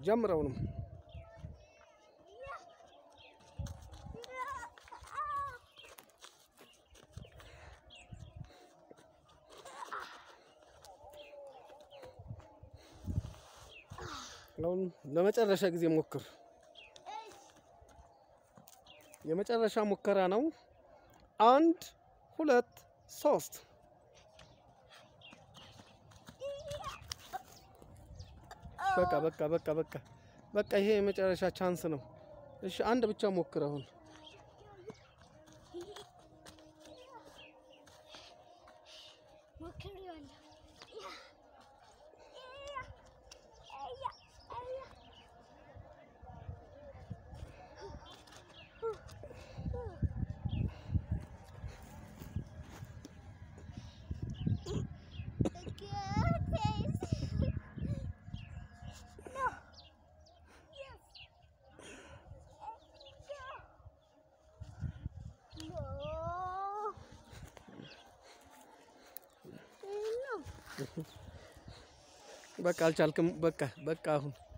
ጀምረውንም አሁን ለመጨረሻ ጊዜ ሞክር። የመጨረሻ ሙከራ ነው። አንድ ሁለት ሶስት። በቃ በቃ በቃ በቃ በቃ ይሄ የመጨረሻ ቻንስ ነው። እሺ አንድ ብቻ ሞክር አሁን በቃ አልቻልክም። በቃ በቃ አሁን